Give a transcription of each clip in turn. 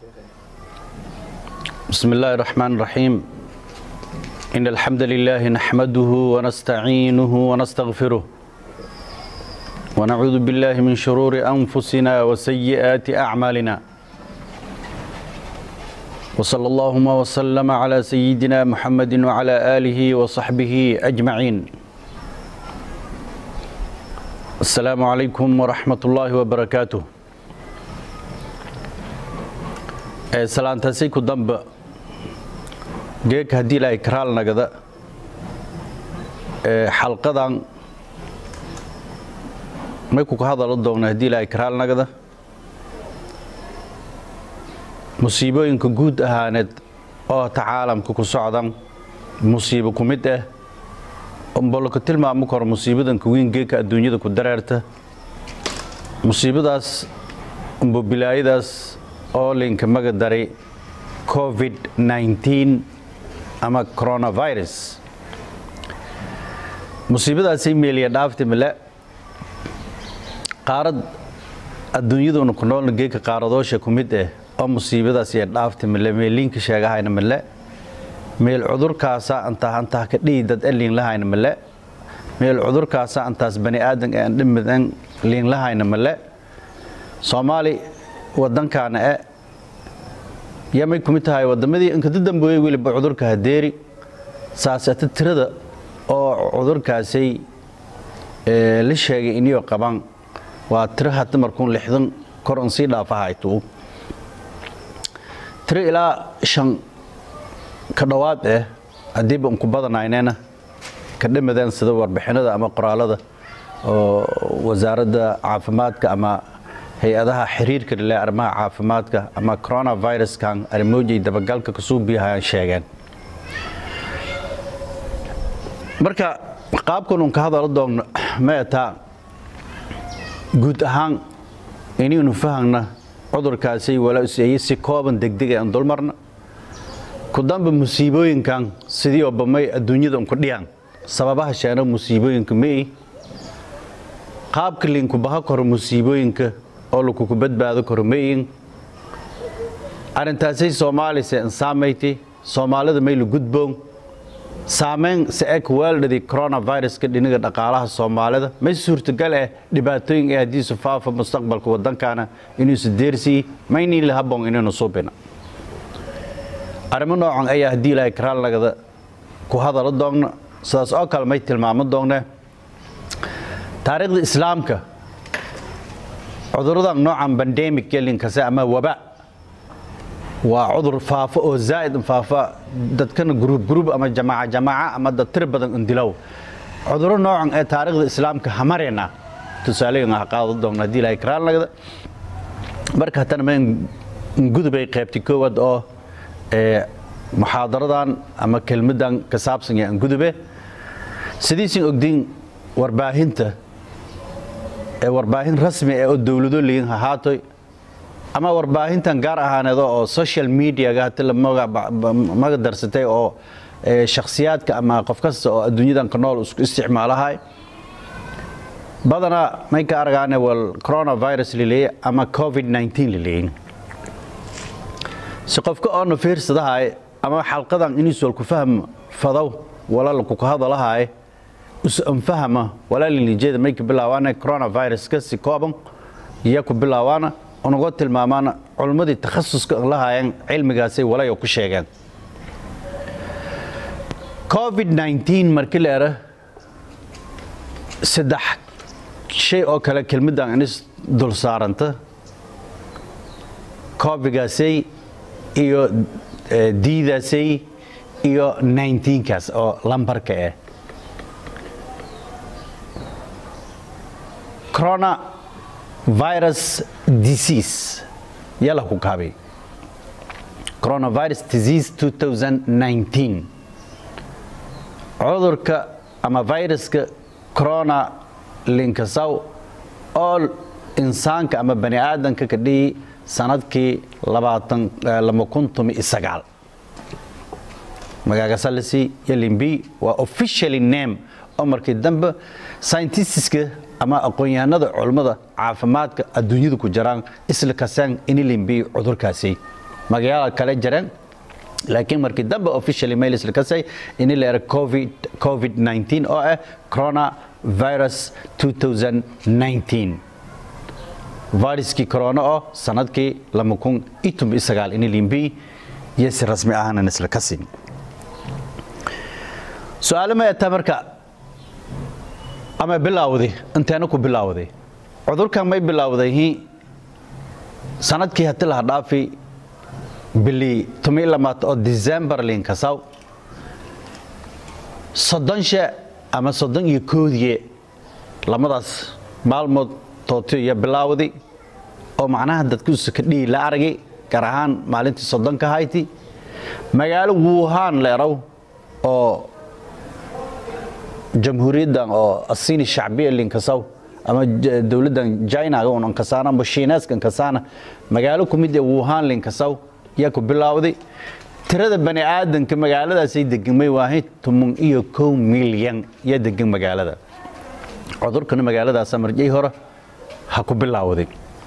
بسم الله الرحمن الرحيم إن الحمد لله نحمده ونستعينه ونستغفره ونعوذ بالله من شرور أنفسنا وسيئات أعمالنا وصلى اللهم وسلم على سيدنا محمد وعلى آله وصحبه أجمعين السلام عليكم ورحمة الله وبركاته salaantaasi ku damba geeg haddii la ikraal nagada xalqadan may kuka hadalo doogna haddii la ikraal nagada musiibooyinka guud ahaaneed oo ta caalamka ku socdan musiibo ku mid ah omboloka tilmaamo karo musiibadanka weyn geegka adduunyada ku dareerta musiibadaas umbo bilaayadaas oo linka maga daray covid 19 ama coronavirus musiibadaasay meeliya dhaafti male qaarad adduunyaduna ku noolna geeka qaaradoosha ku mid ah oo musiibadaas iyo dhaafti male meeliinka sheegahayna male meel cudurkaasa antaa antaa ka dhihi dad e liinlahayna male meel cudurkaasa antaas bani aadan aan dhimidan liinlahayna male soomaali wadankaana e yamay ku mid tahay waddamadii inkada dambeeyey weliba cudurka hadeeri saasata tirada oo cudurkaasay la sheegay iniyoo qabaan waa tiro hata markuun lixdan kor un sii dhaafahaytuu tiro ilaa shan ka dhowaad eh haddiiba unku badanaynena ka dhamadeen sida warbixinada ama qoraalada oo wasaaradda caafimaadka ama hay-adaha xiriirka lile arrimaha caafimaadka ama coronaviruskan arimoojay dabagalka kasuu biyahayaan sheegeen marka qaabkan un ka hadalo doogno meetaa guud ahaan inaynu fahagna cudurkaasay walaaseeye si kooban degdeg aan dulmarna ku damba musiibooyinkan sidii oo bamay adduunyada unku dhiyaan sababaha sheena musiibooyinka mei qaabka linku baha koro musiibooyinka oo lakuku badbaado karo mayin arrintaasay soomaalise insaamayti soomaalida mayla gudboon saamayn se eg weeldhadii coronaviruska dhiniga dhaqaalaha soomaalida may suurtagal ah dhibaatooyin ee haddiisu faafa mustaqbalka waddankana inuusu deersii maynii lahaboon inaynu suubina arrimo noocan ayaa haddii ilaahay karaalnagada ku hadalo doogna sidaas oo kale may tilmaamo doonne taariikhda islaamka cuduradan noocan bandemic gelinkase ama waba waa cudur faafo oo zaa'id faafa dadkana gruub gruub ama jamaaca jamaaca ama dad tir badan indilow cuduro noocan ee taariikhda islaamka hamarena tusaaleyin ah qaado doona haddii ilaahay karaalnagada marka hatana ma gudubay qaybti koowaad oo muxaadaradan ama kelmadan ka saabsan yaan gudube sidiisin ogdiin warbaahinta ee warbaahin rasmi ee oo dowlado leeyin hahaatoy ama warbaahintan gaar ahaaneedo oo social mediaga hati la maga darsatay oo shakhsiyaadka ama qof kasta oo adduunyadan ka nool isku isticmaalahay badanaa may ka aragaane wal coronavirus laleeye ama covid 19 laleeyin si qofka oona fiirsadahay ama xalqadan inuus wal ku fahm fadow wala lakuka hadalahay usanfahama walaalilijeeda may ka bilaabaana coronaviruska si kooban iyo ku bilaabaana unaga tilmaamaana culummadii takhasuska lahaayeen cilmigaasay walayo ku sheegeen covid 19 markii la era saddex shay oo kale kelmaddan inis dul saaranta covigaasay iyo diidaasay iyo 19kaas oo lambarka ah coronavirus disease yala ku kaabay coronavirus disease 2019 cudurka ama viruska corona linkasaw oo insaanka ama bani aadanka ka dhihi sanadkii magagasalasi yalimbi waa officially name oo markii dambe scientistiska ama aqoon-yahanada culummada caafimaadka adduunyada ku jiraan isla kasaan inilimbi cudurkaasi magayaala kale jareen laakiin markii dambe officially mailis la kasay ini la era covid covid 19 oo ah corona virus 2019 viruskii corona oo sanadkii lama kun iyo toban iyo sagaal ini limbi iyo si rasmi ahaanan isla kasin su-aalo ma etaa marka ama bilaawday inteena ku bilaawday cudurkan may bilaawday sanadkii hati laha dhaafi bili tumi lamaad oo december linkasaw soddon she ama soddon iyo koodiye lamadaas maalmood tootiyo iyo bilaawdi oo macnaha dadkiisu ka dhihi la aragay gaar ahaan maalintii soddonka hayti magaalo wuhan leerow oo jamhuuriyaddan oo asini shacbiya linkasaw ama dowladdan chinaga un ankasaana ama shiineeska ankasaana magaalo ku mid ee wuhan linkasaw yaa ku bilaawday tirada bani aadanka magaaladaasay degamay waahay toban iyo kow milyan yaa degan magaalada cudurkana magaaladaasa marjay hore ha ku bilaawday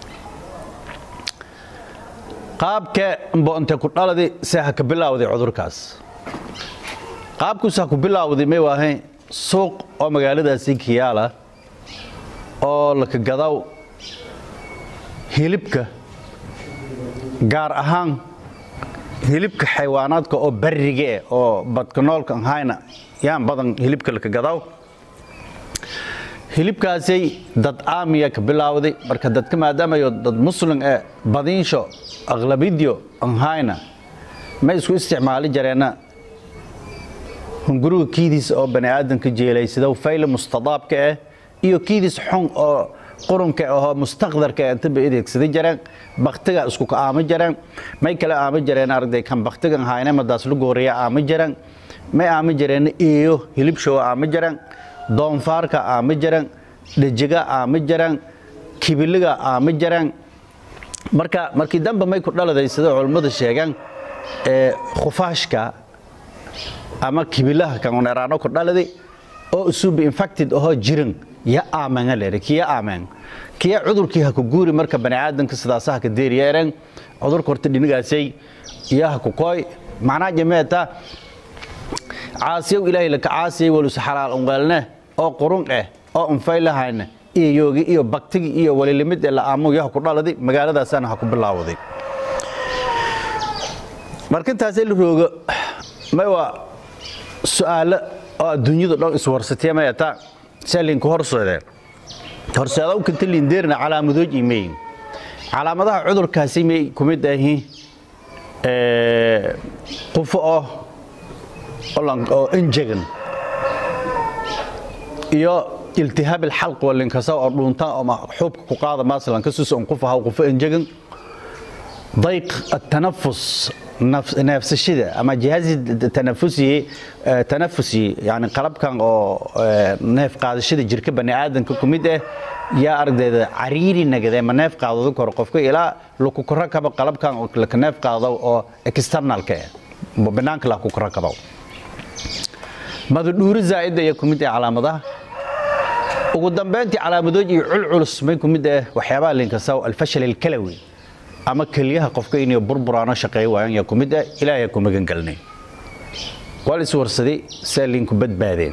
qaabke mboonte ku dhaladi se ha ka bilaawday cudurkaas qaabkuus ha ku bilaawday may waahay suuq oo magaaladaasi kiyaala oo laka gadaw hilibka gaar ahaan hilibka xayawaanaadka oo barriga eh oo badkanoolka ahayna yaan badan hilibka laka gadaw hilibkaasay dad aamiya ka bilaawday marka dadka maadaamayo dad muslim ee badinsho aqlabidyo anhayna ma isku isticmaali jareenna hunguriga kiidiis oo bani aadamka jeelaysadow fayle mustadaabka ah iyo kiidiis xun oo qurunka ahoo mustaqdarka intaba adeegsaday jareen baktiga isku ka aama jareen may kale aama jareen aragday kan baktigan hayne madaas lu gooriya aama jareen may aama jareen eeyo hilibshow aama jareen doonfaarka aama jareen dhajiga aama jareen kibiliga aama jareen marka markii dambe may ku dhaladay sida culummadu sheegaan ee khufaashka ama kibilaha kan eraano ku dhaladay oo isuba infected ahoo jiran ya aamanga leere kiya aamang kiya cudurkii ha ku guuri marka bani aadamka sidaasaha ka deeriya ereen cudurka horta dhinigaasay iyo ha ku kooy macnaha jameeta caasiyow ilaahay laka caasiyay walus xalaal unqaalne oo qurun eh oo unfay lahayna iyo yoogi iyo baktigi iyo walilimid ee la aamu yaha ku dhaladay magaaladaasana ha ku bilaawday markintaasay la roogo may waa su-aalo oo adduunyadu dhan iswarsatee mayata salinku horseedeen horseedow kanta lindeerna calaamadooj imeyin calaamadaha cudurkaasi may ku mid ahi qufo oo oo enjegan iyo iltihaab alxalq walinkasa oo dhuunta ama xuubka ku qaada masalan ka sus on qufaha qufo enjegan ضيق التنفس neefsashada ama jihaazi tanafusi tanafusi yani qalabkan oo neef qaadashada jirka bani aadamka ku mid ah yaa ardayda cariiri nagade ma neef qaadado kor qofka ilaa laku korakabo qalabkan oo laka neef qaado oo externalka ah banaanka la ku korakabo madadhuuri zaa'ida ayaa ku mid ah calaamadaha ugu dambeyntii calaamadood iyo culculus may ku mid ah waxyaabaha linkasaw alfashal alkalawi ama keliyaha qofka inay burburaano shaqeey waayaan yaa ku mid ah ilaahay ku magan galnay waa la iswarsaday saa linku badbaadeen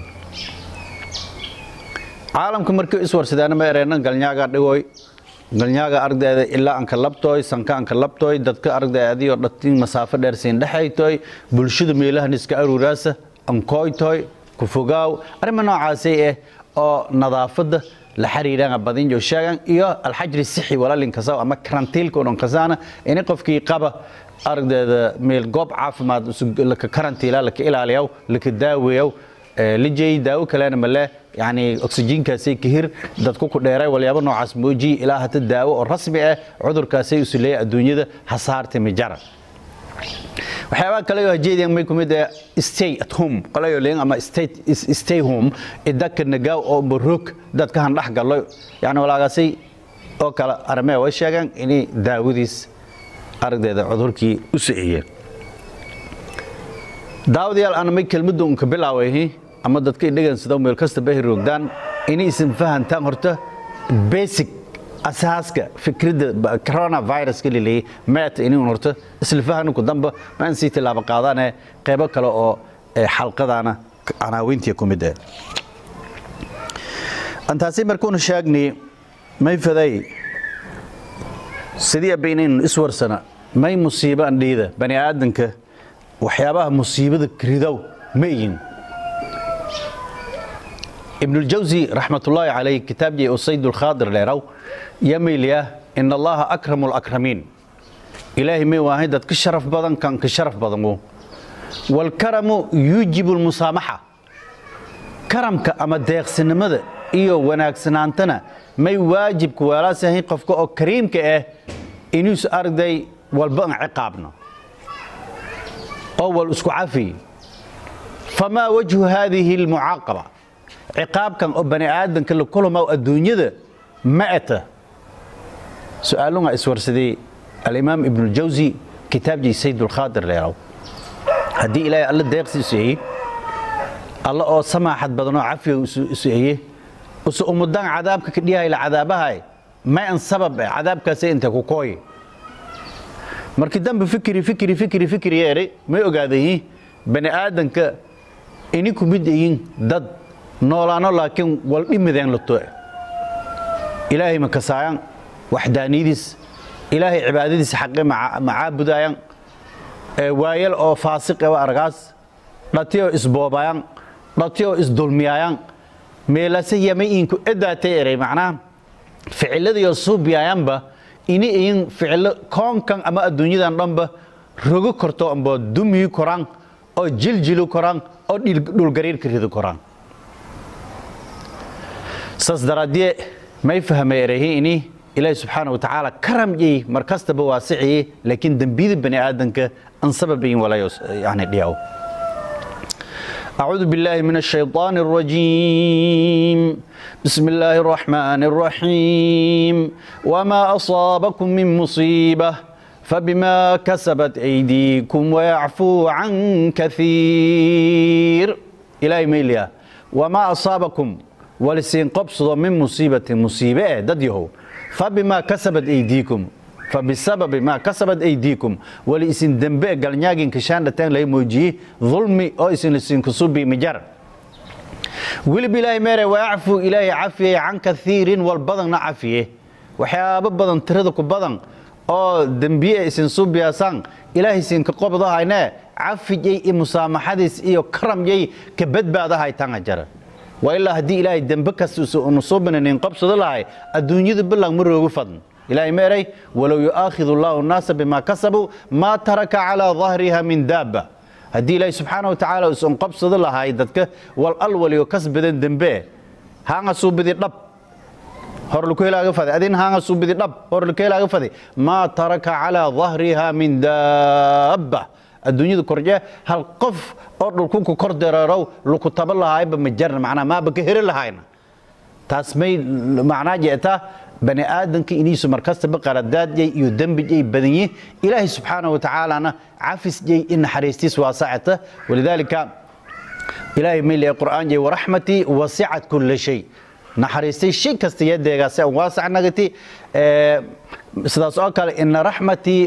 caalamka markii iswarsadaana ma ereenan galnyaaga dhigoy galnyaaga ardayda ilaa anka labtooy sanka anka labtooy dadka arday adiyo dhatin masaafo dheer siin dhexaytooy bulshada meelahan iska aruuraasa ankooytooy ku fogaaw arrima noocaasay ah oo nadaafadda la xiriiraan badin jo sheegan iyo alxajri sixi walaalinkasaw ama karantiilka oo dhankasaana ini qofkii qaba ardayda meel goob caafimaad laka karantiila laka ilaaliyaw laka daaweeyaw lijay daawo kalena male yani oksijiinkaasay kahir dadku ku dheeray walyaabo noocaas mooji ilaa hata daawo oo rasmi ah cudurkaasay usuleeya adduunyada hasaarta mijara waxyaabaha kale oo hajeediyan may kumid ah stay at home qolayo leen ama stay stay home idaka nagaaw oo marog dadka han dhex galo yani walaagaasay oo kale armee way sheegaan inay daawadiis aragdeeda cudurkii u siciyeen daawadayaal ana may kelmadda unka bilaaway ama dadka idhagan sida meel kasta bahi roogdaan inay isin fahantaan horta basic asaaska fikradda coronaviruska laleeyay maata inuu horto isla fahanku damba ma aan sii tilaabo qaadane qaybo kale oo xalqadana canaawintii ku mid ah antaasi markuunu sheegnay may faday sidii abaynaynu iswarsana may musiibo andhiida bani aadanka waxyaabaha musiibada ridow ma ihin ibnuljawsi raxmatullaahi calayh kitaabjii usayd ulkhaadir leeraw yamayliyah in allaha akramu lakramiin ilaahay may waahay dad ka sharaf badan kan ka sharaf badan walkaramu yuujibu lmusaamaxa karamka ama deeqsinimada iyo wanaagsanaantana may waajibka weelaasahayn qofka oo kariimka ah inuus arday walba an ciqaabno oo wal isku cafiy famaa wajhu haadihi almucaaqaba ciqaabkan oo bani aadanka la kulama adduunyada ma ata su-aalunga iswarsaday alimaam ibnuljawsi kitaabjii saydulkhaadir leeraw haddii ilaahay alla deeqsi iseeye alla oo samaaxad badanoo cafiga iseeye use umudaan cadaabka ka dhiyahayla cadaabahay ma an sabab eh cadaabkaasay inta ku kooye markii dambe fikri fikri fikri fikri yeeray may ogaadayiin bani aadanka ini ku mid yihiin dad noolaano laakiin wal dhimideen lato ilaahay ma kasaayaan waxdaaniyadiis ilaahay cibaadadiisa xaqe macaabudayaan waayal oo faasiq ewa argaas dhatiyoo isboobayaan dhatiyoo isdulmiyayaan meelase yama inku edaatay eray macnaha ficiladiyo suubiyayanba ini iyin ficilo koonkan ama adduunyadan dhanba rogo korto amba dumiyi koraan oo jiljili koraan oo dhulgariirka ridi koraan saas daraadie may fahmay erayhi ini ilaahi subxaana watacaala karamyey mar kastaba waasiciye laakiin dembiyada bani aadanka an sababayin walayo yani dhiyaw أعوذ بالله من الشيطان الرجيم بسم الله الرحمن الرحيم وما أصابكم من مصيبة فبما كسبت أيديكم ويعفو عن كثير إلهي ميليا وما أصابكم ولسين قبصد من مصيبة مصيبة دديه فبما كسبت أيديكم فبسبب ما كسبت أيديكم ولإسن دنبئ قلنياقين كشان لتين لي موجيه ظلمي أو إسن لسين كسوبي مجر ولب إلهي ميري ويعفو إلهي عافية عن كثير والبضن عافية وحياب بدن تردك بدن oo dembiye isin suubiyaasan ilaahay isinka qobdahayne cafijay i musaamaxadiis iyo karamyay ka badbaadahay tanga jara waa ilaa haddii ilaahay dembe kasta unu suubinanin qabsado lahay adduunyadu bilang ma roogu fadn ilaahay ma eray walow yu'aakhidu allahu nnaasa bimaa kasabuu maa taraka calaa dahriha min daaba haddii ilaahay subxaana wa tacaala usan qabsado lahay dadka wal alwaliyo kasbadan dembe haanga suubidi dhab horlukelaga fade adin hanga subidi dhab horlukelaga fade ma taraka ala dhahriha min dabba adduunyada korje hal qof oo dhulku ku kor dareerow luku taba lahayba ma jarna macnaa maaba ka heri lahayna taas may macnaa jeeta bani aadanka iniisu markastaba qaradaadjay iyo dembijay badanye ilaahay subxaana wa tacaalana cafisjay in naxariistiis waasacata walidaalika ilaahay may leeyahay qur'aan jay waraxmatii wasicat kulla shay naxariistay shay kasta iyo deegaasi aan waasac nagati sidaas oo kale ina raxmatii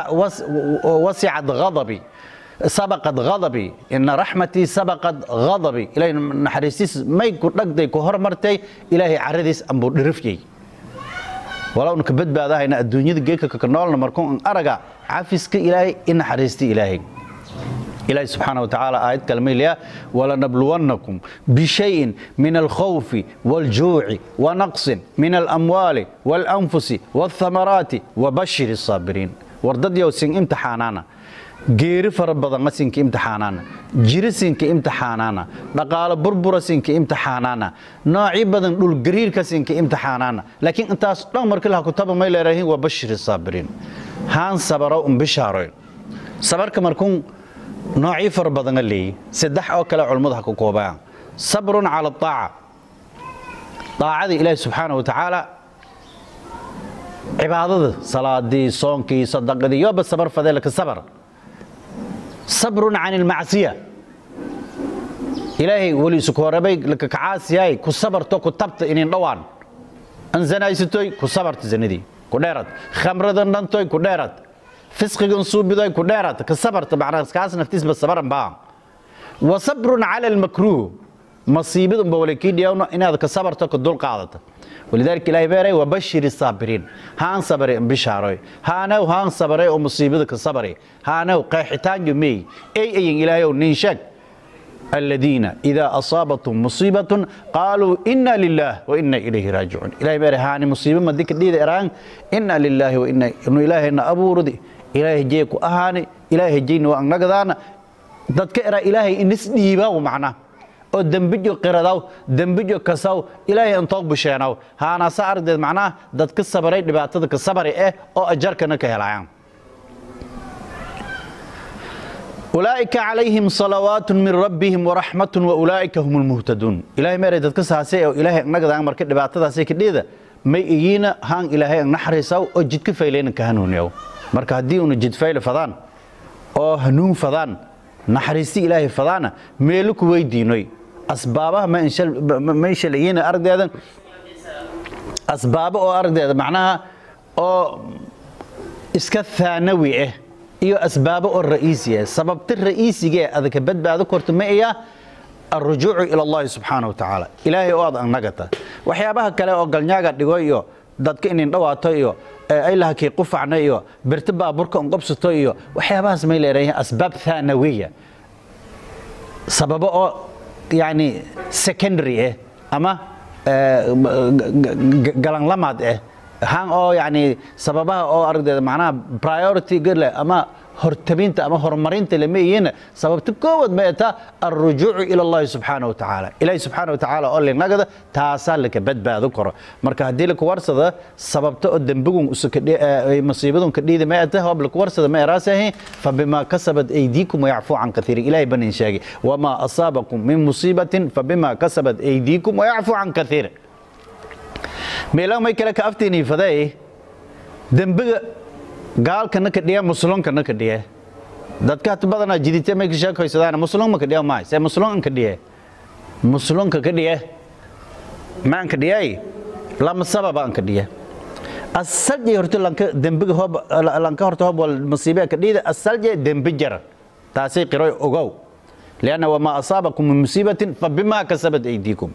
wasicat ghadabi sabaqad ghadabi ina raxmatii sabaqad ghadabi ilaahay naxariistiis may ku dhagday ku hormartay ilaahay caradiis ambuu dhirifyay walowna ka badbaadahayna adduunyada geedka ka noolna markuu an araga cafiska ilaahay i naxariista ilaahay إلهي سبحانه وتعالى آيات كلمة ولنبلونكم بشيء من الخوف والجوع ونقص من الأموال والأنفس والثمرات وبشر الصابرين وردد يوسين امتحانانا geeri fara badan masinka imtixaanaana jirisinka imtixaanaana dhaqaalo burburasinka imtixaanaana noocii badan dhulgariirkasinka imtixaanaana laakiin intaas dhan markii laha kutaba may leerahiin waa bashiri saabiriin haan sabaro un bishaaroyn sabarka markuun noocii fara badana leeyi saddex oo kale culummadu ha ku koobaan sabrun cala aaca daacada ilaahi subxaana wa tacaala cibaadada salaadii soonkii sadaqadii yoba sabar fadeelka sabar sabrun can ilmacsiya ilaahay weli isu koorabay laka kacaasiyay ku sabarto ku tabta inin dhowaan an zanaysatoy ku sabarta zanadii ku dheerad khamradan dhantoy ku dheerad fisqigan suubidoy ku dheerad ka sabarta macnaa kaas naftiisba sabaran baa wa sabrun cala almakruuh masiibad unba wala kii dhiyawno inaad ka sabarto ka dul qaadato walidaalika ilaahay beeray wabashir saabiriin haan sabare bishaaroy haanaw haan sabare oo musiibada ka sabare haanaw qeexitaan jumey ay ayin ilaahayow nin sheeg الذين إذا أصابتهم مصيبة قالوا إنا لله وإنا إليه راجعون إلهي بيري هاني مصيبة ما ديك ديد إيران إنا لله وإنا إنه إلهي إنا أبو ردي إلهي جيكو أهاني إلهي جين وأن نقدانا dadka era ilaahay inis dhiibaa macna oo dembijo qiradaw dembijo kasaw ilaahay intoog busheenaw haanasa aragdeed macnaha dad ka sabaray dhibaatada ka sabari eh oo ajarkana ka helayaan أولئك عليهم صلوات من ربهم ورحمة وأولئك هم المهتدون إلهي ميري دادك ساسي أو إلهي أنك دان مركد دباتة سي كديدة ما إيينا هان إلهي أن نحرساو أو جدك فايلين كهنون يو مركا هدي أنو جد فايل فضان أو هنون فضان نحرسي إلهي فضانا ميلوك ويدينوي أسبابها ما إنشال ما إنشال إيينا أرد هذا أسبابه أو أرد هذا معناها أو إسكا ثانوي إيه iyo asbaabo oo ra'iisiya sababta ra'iisiga ee adaka badbaado korto ma iya arrujuucu ila allahi subxaana wa tacaala ilaahay oo aad annagata waxyaabaha kale oo galnyaaga dhigo iyo dadka inin dhawaato iyo aylahakii qufacna iyo birta baaburka unqobsato iyo waxyaabahaas may leedahay asbaab thanawiya sababo oo yani secondary ah ama galanlamaad ah han oo yani sababaha oo aragdeeda macnaha priority gale ama hortabinta ama horumarinta lama iyina sababta koowaad ma eta alrujuucu ila allahi subxaana wa tacaala ilaahi subxaana wa tacaala oo linagada taasaa laka badbaado karo marka haddii laku warsada sababta oo dembigun masiibadun ka dhiida ma eta hoob laku warsada ma eraasahi fabima kasabat aydiikum wayacfuu can kathiirin ilahay banin sheegay wamaa asaabakum min musiibatin fabima kasabat aydiikum wayacfuu can kathiirin meelaha may kale ka afteeni faday dembiga gaalkana ka dhiya muslunkana ka dhiya dadka hata badanaa jidite may ka sheekaysadaan muslun ma ka dhiya maay se muslun ka dhiya muslunka ka dhiya maan ka dhiyay lama sababa an ka dhiya asalje horta lanka dembiga hob lanka horta hob wal masiibe ka dhida asalje dembi jar taasay qiray ogow لأن وما أصابكم من مصيبة فبما كسبت أيديكم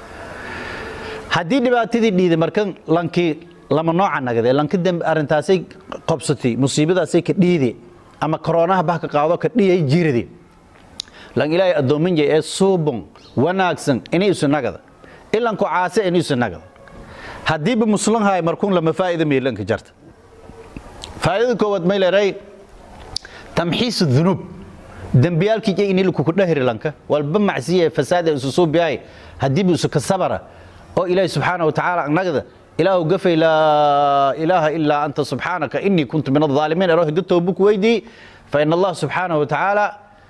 haddii dhibaatadii dhiida markan lankii lama nooca nagade lanka dambe arrintaasay qobsatay musiibadaasay ka dhiide ama koroonaha bah ka qaado ka dhiyay jirade lan ilaahay addoominja ee suubon wanaagsan inay isu nagada ilanku caase inay isu nagada haddiiba muslim haay markuun lama faa'iida meelanka jarta faa'idada koowaad may leedahay tamxiisu dunuub dembiyaalkii jay inay lakuku dhahri lanka walba macsiye fasaada isu suubiyahay haddiiba isu ka sabara oo ilaahi subxaana wa tacaala annagda ilaahu gafay laa ilaaha ilaa anta subxaanaka inii kuntu min alظaalimiin ero hiddo toobu ku weydii fain allah subxaanaه wa tacaala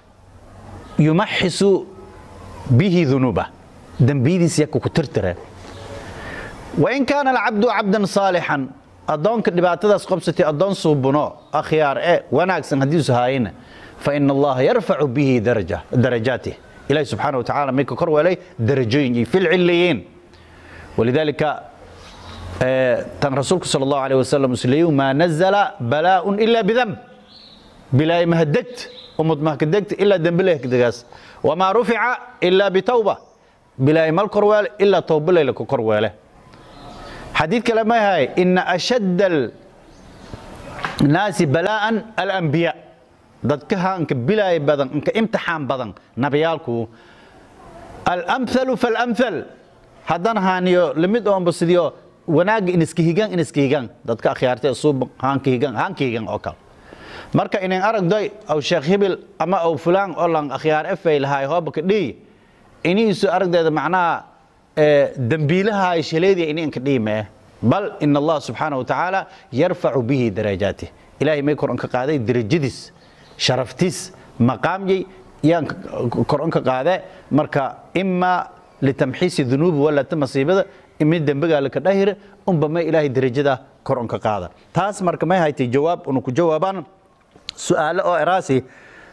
yumaxisu bihi dunuuba dembiyadiis yaka ku tirtire wain kaana alcabdu cabdan saalixan addoonka dhibaatadaas qobsatay addoon suubuno akhyaar e wanaagsan haddiisu haayina faina allaha yarfacu bihi darajaatih ilahi subxaana wa tacaala may ka kor weelay darajooyin iyo filciliyiin ولذلك تن رسولك صلى الله عليه وسلم سليو ما نزل بلاء إلا بذنب بلا ما هدكت ومد ما هدكت إلا ذنب له كدغاس وما رفع إلا بتوبة بلا ما الكروال إلا توبة له كروال حديث كلام هاي إن أشد الناس بلاء الأنبياء dadka anka bilaay badan anka imtixaan badan nabiyaalku الأمثل فالأمثل haddana haaniyo lamid oonba sidiyo wanaagga iniska higaan iniska higaan dadka akhyaartay suub haanka higaan haanka higaan oo kale marka inin aragdoy aw sheekh hibil ama aw fulaan oo lan akhyaar efay lahaay hooba ka dhihi iniisu aragdeeda macnaha dembiilahaay shaleediya ini inka dhihi mee bal in allah subxaana wa tacaala yarfacu bihi darajaatih ilaahay may kor ka qaaday derajadiis sharaftiis maqaamyay yaan kor ka qaade marka imaa litamxiisi dunuubi walata masiibada mid dembigaa laka dhahira unba may ilaahay derajada kor unka qaada taas marka may haytay jawaab unu ku jawaabaan su'aalo oo eraasi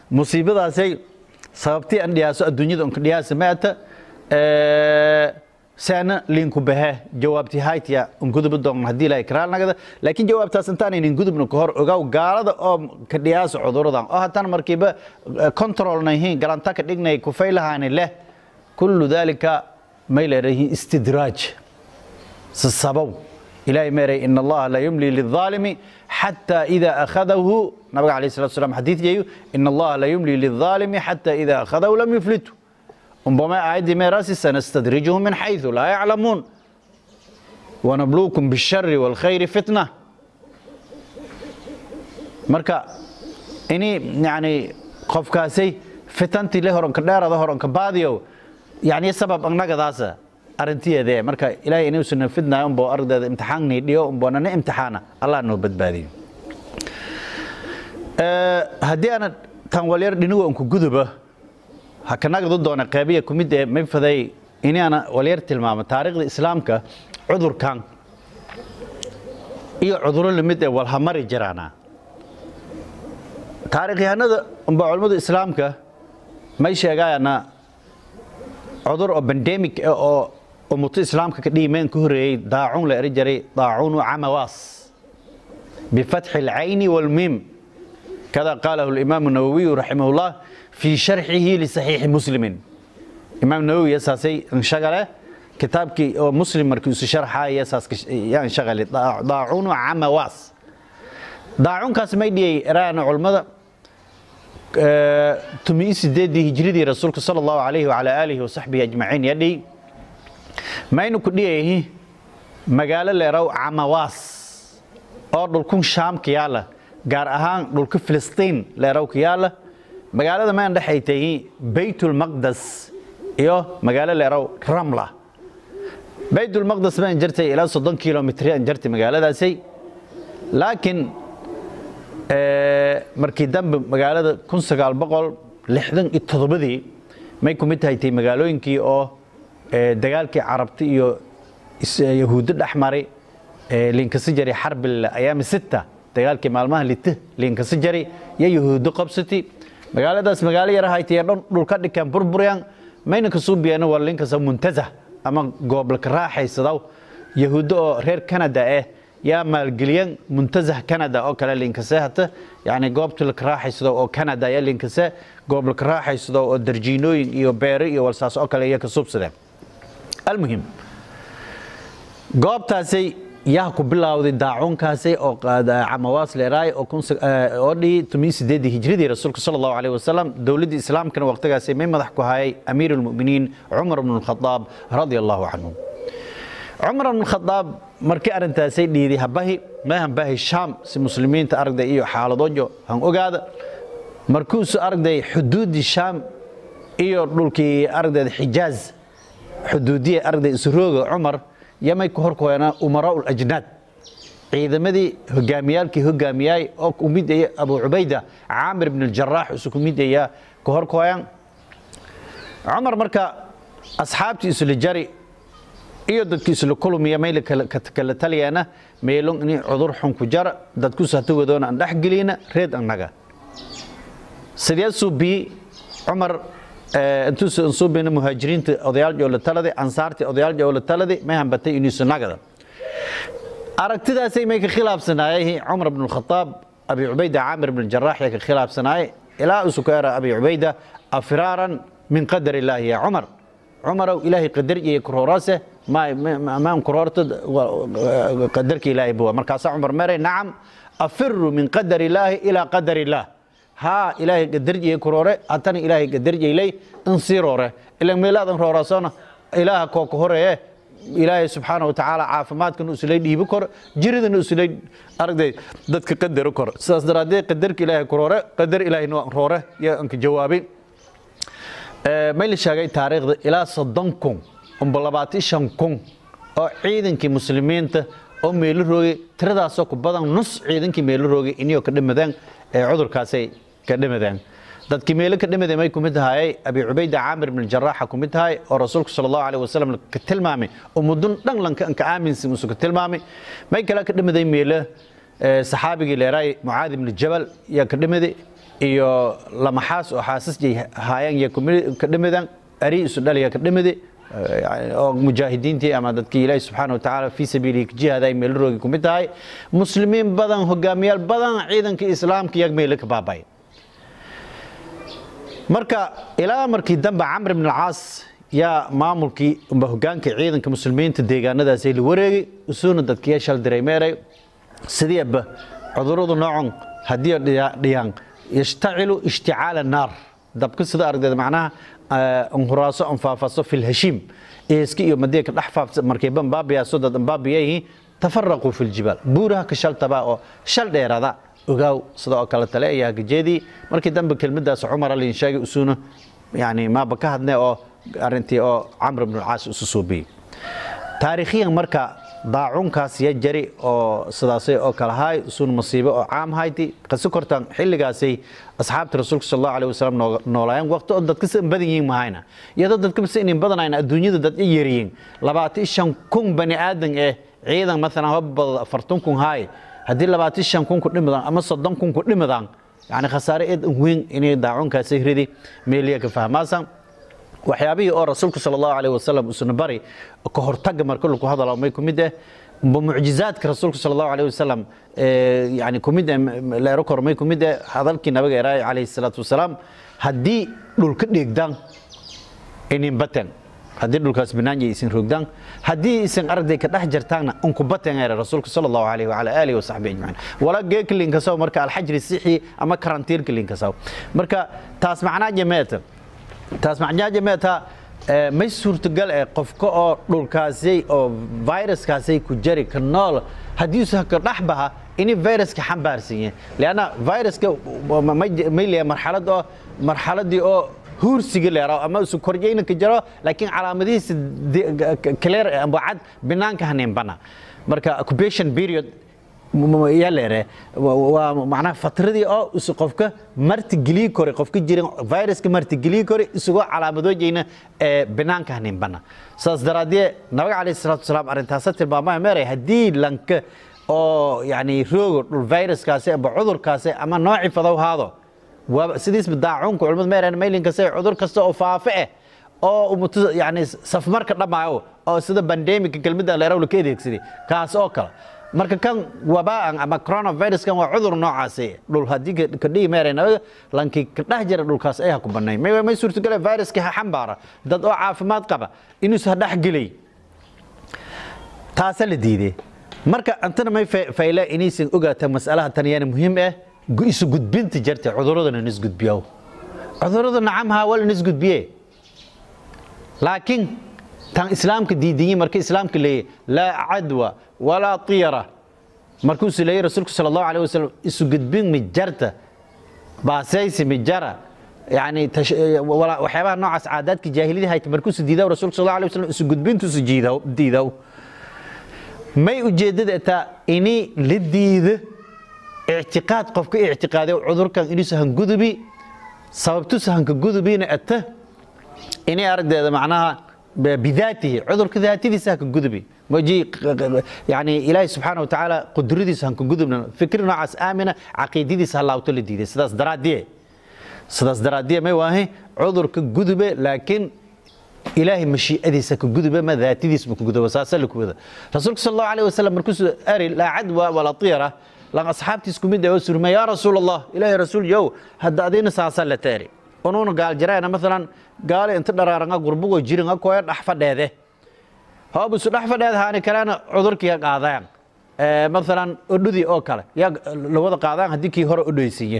musiibadaasay sababtii an dhiyaaso adduunyada unka dhiyaasa maata seena liinku bahe jawaabti haytiya unguduba doon haddii ilaahay karaal nagada laakiin jawaabtaas intaanaynin gudubna ka hor ogaw gaalada oo ka dhiyaaso cuduradan oo haddana markiiba controlnayihiin galanta ka dhignay kufaylahaani leh kullu dalika may leedahiin istidraaj sasabow إلهي ميري إن الله لا يملي للظالم حتى إذا أخذه نبي عليه الصلاة والسلام حديث جيو إن الله لا يملي للظالم حتى إذا أخذه لم يفلته ربما أعد ميراسي سنستدرجهم من حيث لا يعلمون ونبلوكم بالشر والخير فتنة مركا إني يعني قف كاسي فتنتي له هرون كدارة هرون كباديو يعني سبب أنك ذاسه arrintiyeedee marka ilaahay inuusan fidnayo unboo ardayda imtixaankni dhiyo unboonana imtixaana allah noo badbaadiyo haddii aana tan walyar dhinigo unku guduba ha kanagadu doona qeybiya kumid ee may faday inaana walyar tilmaamo taariikhda islaamka cudurkan iyo cuduro lamid ee walhamari jiraana taarikhyahanada unbaa culimmada islaamka may sheegaayana cudur oo bandemic oo ummato islaamka ka dhiimeen ka horeeyey daacuun la eri jiray daacuunu camawaas bifatxi alcayni walmiim kada qaalahu alimaamu nawowiyu raximah llah fii sharxihi lisaxiixi muslimin imaam nawowi yasaasay inshagale kitaabkii oo muslim markii isu sharxaaya yasaas yaan shagale daacuunu camawaas daacuunkaas may dhiyey eraana culimmada tumiyi sideedii hijridii rasuulka sala allahu calayhi wacala aalihi wasaxbihi ajmaciin yadhi maynu ku dhiyayihi magaalo leeraw camawaas oo dhulkun shaam ka yaala gaar ahaan dhulka filistiin leeraw ka yaala magaalada mayn dhexaytayi baytulmaqdas iyo magaalo leeraw ramla baytulmaqdas baan jartay ilaa soddon kilomitri aan jartay magaaladaasay laakiin markii dambe magaalada kun sagaal boqol lixdan iyo toddobadii may ku mid tahay tay magaalooyinkii oo dagaalkii carabti iyo yahuuddo dhex maray liinkasi jari xarbil ayaami sita dagaalkii maalmaha lite liinkasi jari iyo yahuuddo qabsati magaaladaas magaalo yar haytay dhan dhulka dhikan burburyan mayna ka suubiyana waa liinkasa muntazah ama gooblaka raaxaysadaw yahuuddo oo reer canada eh yaa maalgeliyan muntazah canada oo kale liinkase hata yani goobta laka raaxaysado oo canada yaa liinkase goob laka raaxaysado oo darjiinooyin iyo beero iyo walsaas oo kale iya ka subsadeen almuhim goobtaasay yaa ku bilowday daacuunkaasay oo camawaas leeraay oo dhihi tumiyi sideedii hijradii rasuulka sala allahu alayh wasalam dowladdii islaamkana waqtigaasay may madax ku hayay amiir almu'miniin cumar bnu lkhadaab radia allahu canhu cumar bn khadaab markii arrintaasay dhiiday habahi may hanbahi shaam si muslimiinta aragday iyo xaaladoojo han ogaada markuusu aragday xuduuddii shaam iyo dhulkii aragdeeda xijaaz xuduudiya aragday isrooga cumar yamay ku horkoyana umaraa ulajnaad ciidamadii hogaamiyaalkii hogaamiyaay oo ku mid aya abu cubayda caamir bn aljaraax isu ku mid aya ku horkoyan cumar marka asxaabtii isla jari iyo dadki isla kulmiya mayla kala taliyana meelon ini cudur xun ku jara dadku satawadoona aan dhexgelina reed annaga sidee suubii cumar intuusa suubina muhaajiriinta odayaal joola talade ansaartii odayaal joola talade may hambatay iniisu nagada aragtidaasay may ka khilaafsanaayay cumar bn khataab abi cubayda caamir bn jaraax yaa ka khilaafsanaaye ilaa isu ka era abi cubayda afiraaran min qadar illaahi ya cumar cumarow ilaahay qadar iyo kuroorase maan kuroorta qadarka ilaahay buwa markaasaa cumar meeray nacam afiru min qadar illaahi ilaa qadar illaah haa ilaahay qadar iyo kuroore hatana ilaahay qadar iylay in sii roore ilan meelaadan roorasona ilaaha kooka horeeye ilaahay subxaana watacaala caafimaadkan usulay dhiibi koro jiridan usulay aragday dadka qadaro koro sidaas daraaddeed qadarka ilaahay kuroore qadar ilaahayna roore iyo anka jawaabin may la sheegay taariikhda ilaa soddon kun umba labaatan shan kun oo ciidankii muslimiinta oo meelo roogay tiradaasoo ku badan nus ciidankii meelo roogay iniyoo ka dhimadeen ee cudurkaasay ka dhimadeen dadkii meelo ka dhimaday may kumid tahay abi cubayda caamir bn jaraaxa kumid tahay oo rasuulku sala allahu alayh wasalam ka tilmaamay oo mudun dhan lanka anka aaminsan usu ka tilmaamay may kale ka dhimaday meelo saxaabigii leeraay mucaad ibni jabal yaa ka dhimaday iyo lamaxaas oo xaasasjay haayaan iyo ka dhimadaan ari isu dhaliya ka dhimidi oo mujaahidiintii ama dadkii ilaahi subxaana wa tacaala fii sabiilihi jihaada ay meelo roogi ku mid tahay muslimiin badan hogaamiyaal badan ciidanka islaamka iyaga meelo ka baabay marka ilaa markii dambe camr ibn alcaas yaa maamulkii amba hogaanka ciidanka muslimiinta deegaanadaasay la wareegay usuuna dadkiya shal diray meeray sideeba cuduradu noocon haddii dhiyaan yashtacilu ishticaala naar dabka sida aragdeeda macnaha anhuraaso anfaafaso fi lhashiim eeska iyo madeeka dhex faafsa markayba ambaabiyaasoo dad ambaabiyayihiin tafaraquu fi ljibaal buuraha ka shaltabaa oo shal dheerada ogaaw sida oo kale tale ayaa gajeedii markii dambe kelmadaas cumar alin sheegay usuuna yani maaba ka hadne oo arintii oo camr ibn alcaas isu suubiyey taariikhiyan marka daacunkaas ya jari oo sidaasay oo kale haay usuun masiibo oo caam hayti qasi kortaan xilligaasay asxaabta rasuulka sal allahu alih wasalam noolaayeen waqti oo dadka si badan yihiin mahayna iyadoo dadka si inin badanayna adduunyada dad i yaryihiin labaatan shan kun bani aadan eh ciidan maalan hobabada afartan kun haay haddii labaatan shan kun ku dhimadaan ama soddon kun ku dhimadaan yani khasaare eed weyn inay daacunkaasay ridi meeliya ka fahmaasan waxyaabihii oo rasuulku sal allahu aleyh wasalam usuna bari ka hortaga marka lagu hadalo may ku mid eh mucjizaadka rasuulka sal allahu aleyh wasalam yani ku mid eh leero kormay ku mid eh hadalkii nabiga eraay calayhi salaatu wasalaam haddii dhulka dheegdaan inin baten haddii dhulkaas banaanya isin rogdaan haddii isin arday ka dhex jartaanna unku baten ere rasuulka sal allahu aleyh wala aalihi wasaxbi ajmaciin wala geeka linkasaw marka alxajri sixi ama karantiirka linkasaw marka taas macnaa jameeta taas macnaaja meeta may suurtagal eh qofka oo dhulkaasay oo viruskaasay ku jari ka nool haddiisu ka dhex baha ini viruska xambaarsan yahay leanna viruska may leeyahay marxalad oo marxaladii oo huursiga leero ama isu korjayna ka jiro laakiin calaamadihiisa clear amba cad banaanka haneenbana marka occupation period yaa leere waa macnaha fatradii oo isu qofka martigeliyi kore qofka jiran viruska martigeliyi kore isagoo calaamadoojayna ee banaanka haninbana saas daraadee nabiga calayhi salaatu wasalaam arrintaasa tilmaamaya meeray haddii lanka oo yani roogo dhul viruskaasi amba cudurkaasi ama nooci fadow haado waaba sidiisba daacunka culimada meereen maylinkase cudur kasta oo faafe eh oo umutu yani safmarka dhammaayo oo sida bandemika kelmidda leerow la ka adeegsaday kaas oo kale marka kan wabaan ama coronaviruskan waa cudur noocaasi dhul haddii ka dhihi meeraynaga lankii ka dhex jira dhulkaas ay ha ku banayn may may suurtagale viruskii ha xambaara dad oo caafimaad qaba inuusa ha dhex gelay taasa la diiday marka antana may fayle inaysan ogaata mas'alaha tan yaana muhiim ah isu gudbinta jirta cuduradana nis gudbiyo cudurada nacamha waa la nis gudbiye laakiin tan islaamka diidiyin marka islaamka leeyahy laa cadwa walaa tiyara markuusu leeyahy rasuulku sala allahu alayh wasalam isu gudbin mijarta baasaysi mijara yani waxyaabaha noocaas caadaadka jaahiliyada hayta markuusu diidaw rasuulku sal allahu alayh wasalam isu gudbintuusu diidaw may ujeeddada taa ini la diido ictiqaad qofka ictiqaaday cudurkan inuusa hangudubi sababtuusa hanka gudubina ata inay aragdeeda macnaha bidaatihi cudurka daatadiisa hanka gudubi maji yani ilaahi subxaana wa tacaala qudradiisa hanka gudubna fikri noocaas aamina caqiidadiisa halaawto la diiday sidaas daraadiye sidaas daraadiye may waahe cudurka gudube laakiin ilaahay mashiicadiisa ka gudube ma daatadiisba ka guduba saasa la kuwada rasuulka sal allahu alayh wasalam markuusu ari laa cadwa walaa tiyara lan asxaabtiis kumid oo surmay yaa rasuul allah ilaahay rasuul yow hadda adina saasa la taari unuuna gaal jiraana maalan gaale inta dharaaranga gurbugoo jiringa koya dhex fadheede hoobusu dhex fadheed haani kalena cudurkii qaadaan maalan odhudii oo kale yaa lawada qaadaan haddii kii hore odhoysiiye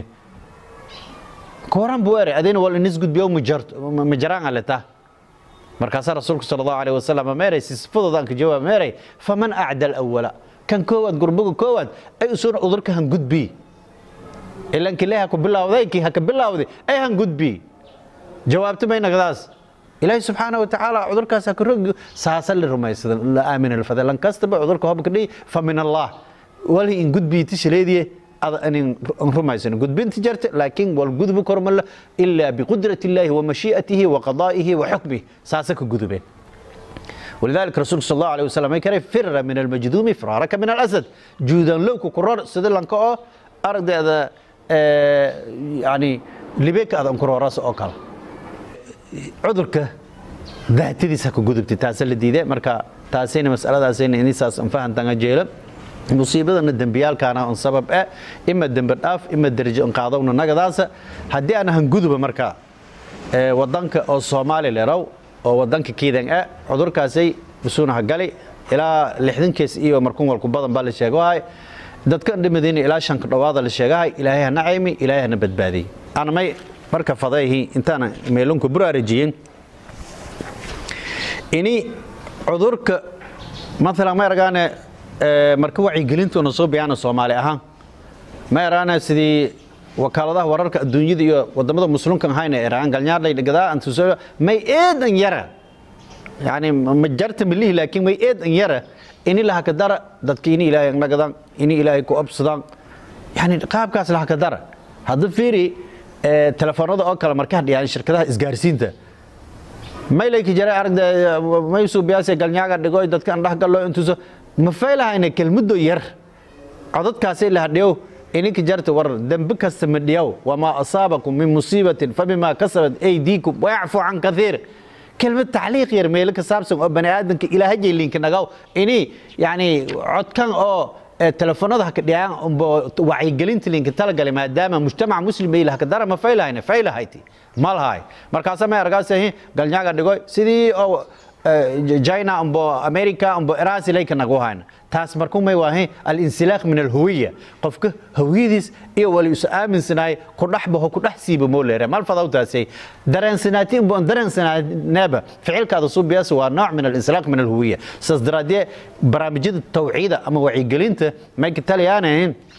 koran buu ere adina wal inis gudbiyo majaraan aleta markaasaa rasuulku sala allahu alayh wasalam meeray sifadoodan ka jawaab meeray faman acda alawala kan koowaad gurbuga koowaad ay usuna udurka han gudbi ilan kile ha ku bilawday kii ha ka bilawday ay han gudbi jawaabta may nagdaas ilaahi subxaana wa tacaala cudurkaas ha ka rog saasa la rumaysada la aamina lfada lan kastaba cudurka hobka dhihi fa min allah wali in gudbiiti shaleediye anin rumaysan gudbinta jarta laakiin wal gudbu kormala ilaa biqudrati illaahi wa mashii'atihi wa qadaa'ihi wa xukmihi saasa ka gudubeen ولذلك رسول صلى الله عليه وسلم يكره فر من المجذوم فرارك من الأسد جودان لو كرر سيد لانكو أرد هذا يعني لبيك هذا انكرو راس أوكال عذرك daatadiisa ka gudubtay taasa la diiday marka taasayna masaladaasayna inisaas an fahantan jeela musiibadana dembiyaalkaana un sabab eh ima dembi dhaaf ima darajo un qaadowna nagadaasa haddii aan ahan guduba marka wadanka oo soomaali lerow oo wadanka kiidan eh cudurkaasay usuunaha gali ilaa lixdan kees iyo markun walku badan baa la sheegahay dadkan dhimadayna ilaa shanka dhowaada la sheegahay ilaahay hana caymi ilaahay hana badbaadiyey anamay marka fadayhi intaana meelunka buraarajiyin ini cudurka maalan ma ergaane marka wacyigelintuuna soo biyaana soomaali ahaan ma eraane sidii wakaaladaha wararka adduunyada iyo wadamada muslimkan ahayna eraan galnyaadhay gadaa antuso may eedan yara yani ma jarta milihi laakiin may eedan yara ini lahaka dara dadka ini ilaahay nagadaan ini ilaahay ku obsadaan yani qaabkaas lahaka dara hadda fiiri telefoonada oo kale markaa dhiyaan shirkadaha isgaarsiinta maylayki jare aragda maysu biyaase galnyaaga dhigoy dadkan dhexgallo intuuso ma faylahayna kelmuddo yar codadkaasay lahadhiyow ininka jarta war dembi kasta ma dhiyow wamaa asaabakum min musiibatin fabimaa kasabat aydiikum wayacfu can kaiir kelmad tacliiq yar meelo ka saabsan oo bani aadamka ilaahajay linka nagaw ini yani codkan oo telefoonada haka dhiyaan umbo wacyigelinta linka talagalay maadaama mujtamac muslim ay lahaka dara ma faylahayna faylahayti malahay markaasa may argaasahi galnyaaga dhigoy sidii oo china umbo america umbo irasilayka nagu hayna taas markuu may waahay alinsilaaq min alhuwiya qofka hawiyadiis iyo wali isu aaminsanaay ku dhex baho ku dhex siiba moo leere mal fadaw taasay dareensanaati umbo dareensanaaneeba ficilkaada suubiyaas waa nooc min alinsilaaq min alhuwiya saas daraadee barnaamijyada tawciida ama wacyigelinta may ka taliyaane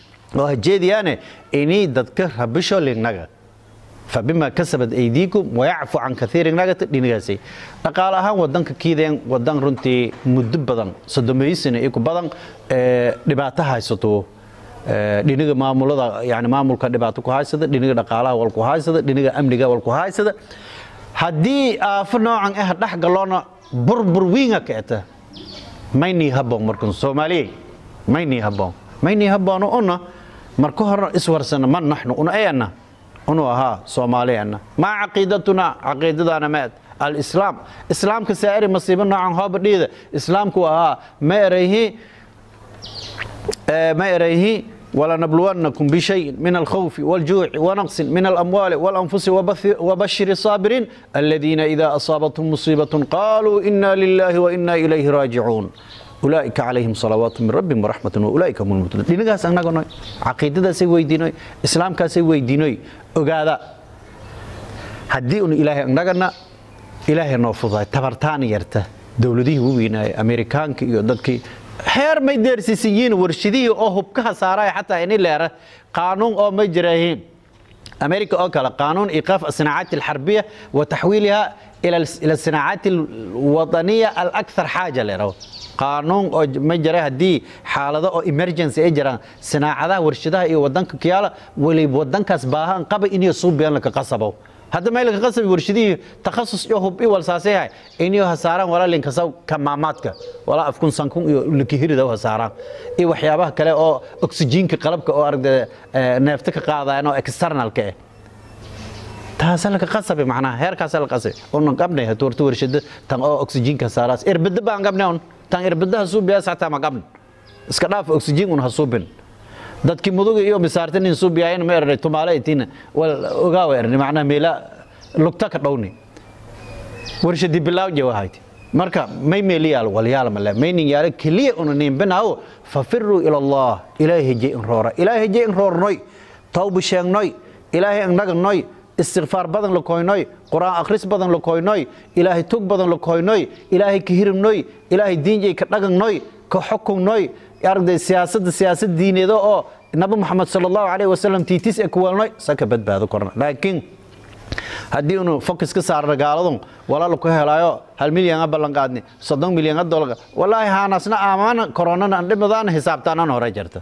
oo hajeediyaane inii dadka rabisho lignaga fabima kasabad aydiikum wayacfu can kaiirin nagata dhinigaasay dhaqaale ahaan wadanka kiideen wadan runtii muddo badan sodomeysana iyo ku badan dhibaato haysato dhiniga maamulada yani maamulka dhibaato ku haysada dhiniga dhaqaalaha wal ku haysada dhiniga amniga wal ku haysada haddii aafo noocan ah dhex galoona burbur wiinga kaeta maynii haboon markan soomaaliyey maynii haboon maynii haboono una marka hore iswarsana man naxnu una ayana unu ahaa soomaaliyanna maa caqiidatuna caqiidadaana maad alislaam islaamka saa'iri masiibo noocan hooba dhiida islaamku ahaa ma erayhi ma erayhi ولنبلونكم بشيء من الخوف والجوع ونقص من الأموال والأنفس وبشر الصابرين الذين إذا أصابتهم مصيبة قالوا إنا لله وإنا إليه راجعون ulaaئika calayhim salawaatu min rabbim waraxmatun waulaaئika hum lmuhtadun dhinagaas annagonoy caqiidadaasay weydiinoy islaamkaasay weydiinoy ogaada haddii un ilaahay annagana ilaahay noo fudaay tabartaan yarta dowladihii u weynaaya amerikaanka iyo dadkii xeer may deersiisan yihiin warshadihii oo hubkaha saaraya xataa ini leera qaanuun oo ma jiraahiin أمريكا أوكلا قانون إيقاف الصناعات الحربية وتحويلها إلى إلى الصناعات الوطنية الأكثر حاجة لرو قانون أو مجرى هدي حالة أو إمرجنسي إجرا صناعة ورشدها إيه ودنك كيالا ولي ودنك أسباها قبل إني يصوب بيان لك قصبه هذا ما لك قصب ورشدي تخصص يهوب إيه والساسيها إني هساران ولا لين كسو كماماتك ولا أفكون سانكون لكهير ده هساران إيه وحيابها كلا أو أكسجين كقلبك أو أرد نفتك قاعدة أنا إكسترنال كه taasa laka qasabe macnaha heerkaasa la qasay unan qabnay hatuurta warshada tan oo oksijiinka saaraas irbada baan qabnay un tan irbada hasuubiyaas xataa ma qabn iska dhaaf oksijiin un hasuubin dadkii muduga iyo misaartan in suubiyaayeen ma ernay tumaale itina wal ogaawa ernay macnaha meela lugta ka dhowni warshadii bilaaw jawahayti marka may meeliyaal walyaal male maynin yaala keliya una niimbinaawo fafiruu ila allah ilaahay jey in roora ilaahay jey in roornoy tawba sheegnoy ilaahay annaganoy istikfaar badan la koynoy quraan akhris badan la koynoy ilaahay tug badan la koynoy ilaahay ka hirimnoy ilaahay diinjay ka dhaganoy ka xukunnoy aragday siyaasadda siyaasad diineeda oo nabi maxamed sala allahu calayhi wasalam tiitis ee ku weelnoy saka badbaado korna laakiin haddii unu focus ka saarna gaaladun walaal ku helaayo hal milyan a ballanqaadni soddon milyan a dolga walaahi haanasna aamaana koronana an dhimadaana xisaabtaanan hore jirta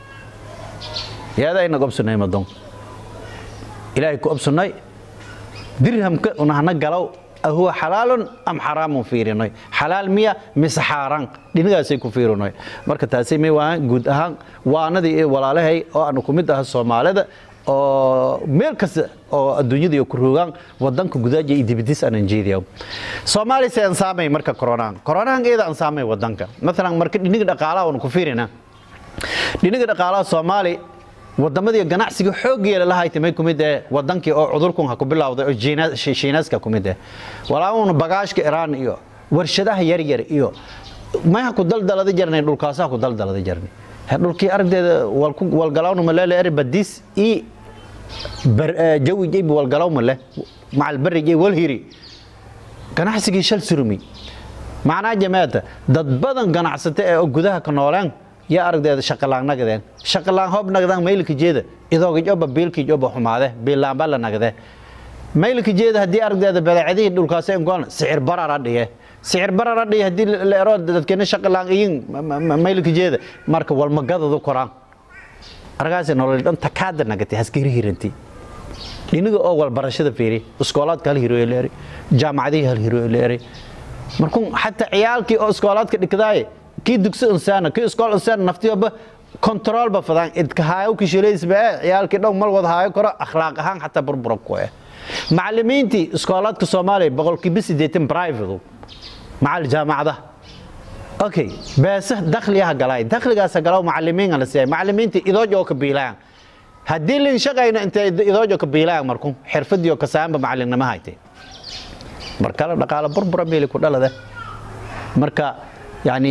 yaada ayna gobsunay madon ilaahay ku obsunnay dirhamka unahna galow ahuwa xalaalun am xaraamun fiirinay xalaal miya mise xaaraan dhinigaasay ku fiirinay marka taasay may waahan guud ahaan waanadii iyo walaalahay oo aanu ku mid aha soomaalida oo meel kasta oo adduunyada iyo ku roogaan wadanka gudaaja iyo dibadis aan jeediyo Soomaaliya se ansaamay marka corona corona eeda ansaamay wadanka mesela marka dhiniga dhaqaalaha oo ku fiirina dhiniga dhaqaalaha Soomaali wadamadii ganacsiga xoog yeela lahayd may kumid ee wadankii oo cudurkan ha ku bilowday oo Shiinaaska kumid ee walaaloon bagaashka Iran iyo warshadaha yar yar iyo ma ha ku daldalada jirnay dhulkaas ha ku daldalada jirnay dhulkii aragdeeda wal galawna ma leeyahay badis i jawi jayb wal galaw ma leh macal bari jay wal hiri ganacsigii shal surmi macnaa jamaada dad badan ganacsata ee gudaha ka noolaan yaa aragdeeda shaqalaan nagadeen shaqalaan hoob nagadaan maylka jeeda idooga joba biilkii joba xumaade biilaanba la nagade maylka jeeda haddii aragdeeda badeecadihii dhulkaas ingoon sicir barara dhiye sicir barara dhiye haddii la ero dadkeena shaqalaan iyin maylka jeeda marka walmagadadu koraan argaasi nolol dhan takaada nagatay haskiri hiranti dhiniga oo walbarashada fiiri iskoolaadka hal hiro leeri jaamacadihii hal hiro leeri markuu xataa ciyaalkii oo iskoolaadka dhigdaaye kii dugsi insaana kii iskool insaana naftiyoba control ba fadaan idka haayo kishileysba ee ciyaalkii dhow mal wada haayo karo akhlaaq ahaan xataa burbura ku eh macallimiintii iskoolaadka soomaaliya boqolkiiba siddeetan private macal jaamacadaha okay beesa dakhliyaha galay dakhligaasa galaw macallimiin la siiyay macallimiintii idoojo ka biilaan haddii lin shaqayna intay idoojo ka biilaan markuu xirfadiyo ka saamba macallinnimo haytay markala dhaqaale burbura meeli ku dhalada marka yani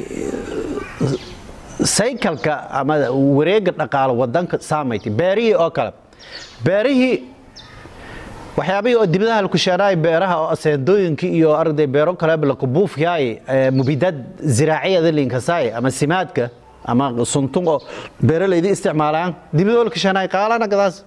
saykalka ama wareega dhaqaale wadanka saamaytay beerihii oo kale beerihii waxyaabihii oo dibadaha laku sheeraay beeraha oo aseendooyinkii iyo arday beero kaleba laku buufyaay mubidaad ziraaciyada linkasaay ama simaadka ama suntun oo beeralaydi isticmaalaan dibadoo laku sheenaay qaalana gadaas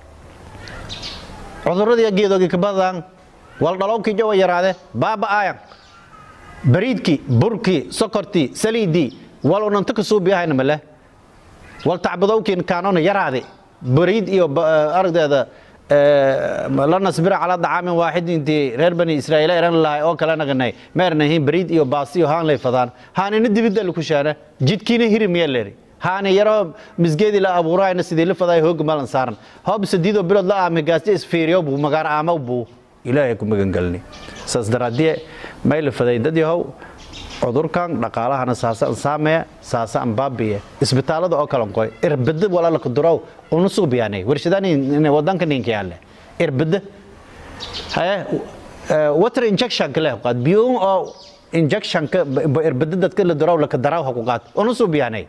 cuduradii geedoogi ka badaan waldhalowkii jawa yaraade baaba aayan bariidkii burkii sokortii saliidii wal unanta ka suubiyahayna male wal tacbadowkiin kaanona yaraade bariid iyo aragdeeda la nasbira calaa dacaamin waaxid intii reer bani israa'iil eran lahay oo kale naganay ma ernahin bariid iyo baasi iyo haan lay fadaan haanina dibidda laku shaana jidkiina hiri miya leeri haani yaroo misgeedii la abuurayna sidii la faday hoog malan saaran hoob sadiidoo bilood la aamay gaasti isfiiriyo buu magaar aamaw buu ilaahay ku magangelni saas daraaddiye may la faday dad yahow cudurkan dhaqaalahana saasa an saameya saasa an baabiye isbitaalada oo kalan qoy irbada walala ku durow una suubiyaanay warshadaan wadanka ninka yaale irbada haye water injection kale qaad biyo oo injection ka irbada dadka la durow la ka daraw ha ku qaad una suubiyaanay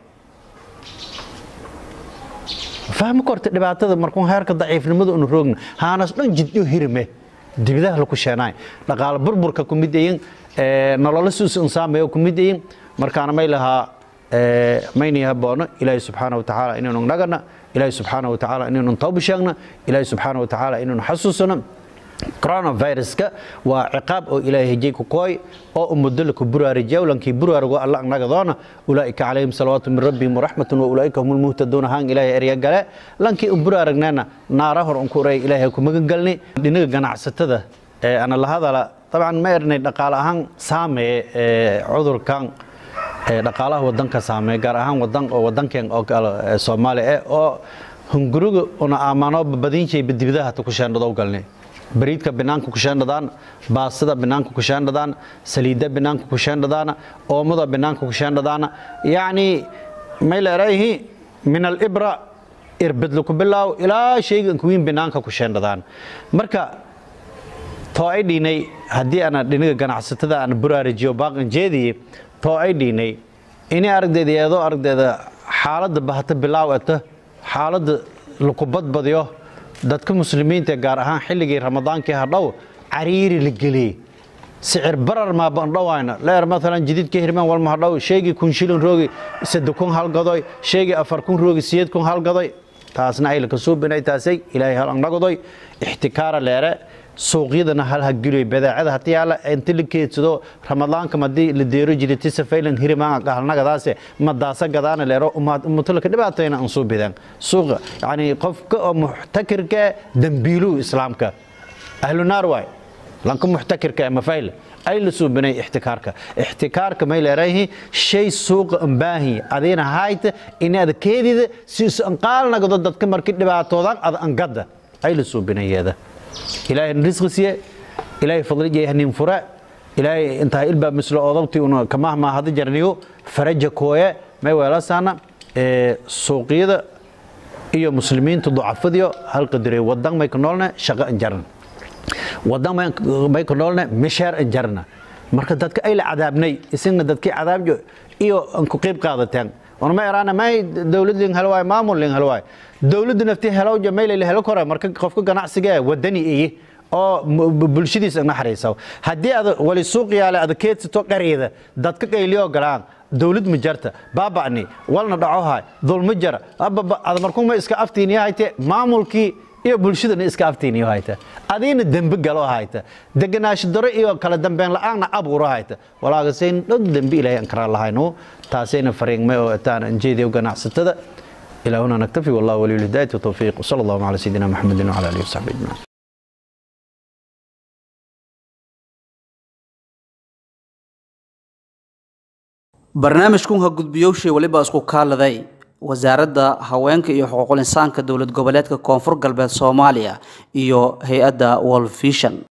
fahmi korta dhibaatada markuu heerka daciifnimada unu roogna haanas dhan jidyo hirme dibidaha laku sheenaay dhaqaale burburka ku mid yihiin nololo suus insaamaya ku mid yihiin markaana may lahaa mayni haboono ilaahay subxaana wa tacaala inaynu nagana ilaahay subxaana wa tacaala inaynu tawba sheegna ilaahay subxaana wa tacaala inaynu xasuusano coronaviruska waa ciqaab oo ilaahay hejay ku kooy oo ummaddo la ku buraarijiya lankii buraarigo alla nagadoona ulaa'ika calayhim salawaatu min rabbihim waraxmatun wa ulaa'ika hum lmuhtaduuna haan ilaahay erya gale lankii u buraaragneena naara hor unku uray ilaahay ku magan galni dhinaga ganacsatada ee ana la hadala dabcan ma ernay dhaqaale ahaan saameeye ee cudurkan ee dhaqaalaha wadanka saameeye gaar ahaan wadan oo wadankeen oo kale soomaaliya eh oo hunguriga una aamano badinjay dibadaha ta ku sheendhado galnay bariidka banaanka ku sheendhadaan baastada banaanka ku sheendhadaan saliidda banaanka ku sheendhadaan oomada banaanka ku sheendhadaan yacni may leerayihi min alibra irbadla ku bilaaw ilaa shaygan kuwiin banaanka ku sheendhadaan marka too ay dhiinay haddii ana dhinaga ganacsatada aan buraarijiyo baaqan jeediye too ay dhiinay inay aragdeeda iyadoo aragdeeda xaaladda bahata bilaaw eta xaaladda laku badbadiyo dadka muslimiinta gaar ahaan xilligii ramadaankii hadhow cariiri la geliyey sicir barar maa bandhowayna leer maalan jididka hirmaan walma hadhow sheegii kun shilin roogi sadde kun halgadoy sheegii afar kun roogi siyeed kun halgadoy taasna ay laka suubinay taasay ilaahay hal annagodoy ixtikaara leere suuqyadana hal ha geliyo badeecada haddii alla inta la keedsado ramadaanka madii la deero jiray tisafaylan hirimaan qahalnagadaase madaasa gadaana leero umutulka dhibaatayna aan soo bidaan suuqa yani qofka oo muxtakirka dambiilu islaamka ahlu naar waay lanka muxtakirka ama fayl ay la suubinay ixtikaarka ixtikaarka may leerayihi shay suuqa ambaahi adiina hayta inaad keedida si anqaalnagdo dadka markii dhibaatoodan ad angada ay la suubinayeeda ilaahay risqi siye ilaahay fadlijay hanin fura ilaahay intaa ilbaa mislo odabtii una kamahmaa hada jarniyo faraja kooye may weelasaana suuqyada iyo muslimiinta ducafadiyo halqadire wadan may ka noolne shaqo anjarna wadan may ka noolne misheer anjarna marka dadka ay la cadaabnay isagna dadkii cadaabjo iyo an ku qayb qaadateen ona ma eraana may dawlad lin helo waay maamul lin helo waay dawladda naftii helowja may la helo kore marka qofka ganacsiga ee wadani iye oo bulshadiisa naxariisa haddii ad wali suuq yaale ada keedsato qareeda dadka qayliyo galaan dawlad ma jarta baaba'ni walna dhacohay dulma jara ada markuuma iska aftiiniyo hayte maamulkii iyo bulshadana iska aftiiniyo hayta adiina dembe galo hayta deganaansho daro iyo kala dambeyn la'aanna abuuro hayta walaagasayn dhod dembe ilaahay aan karaa lahayno taasayna fariingmay oo taan anjeediyo ganacsatada إلى هنا نكتفي والله ولي الهداية والتوفيق وصلى الله على سيدنا محمد وعلى آله وصحبه أجمعين barnaamijkun ha gudbiyowshay weliba isku kaaladay wasaaradda haweenka iyo xuquuqul insaanka dowlad goboleedka koonfur galbeed soomaaliya iyo hay-adda wolfishon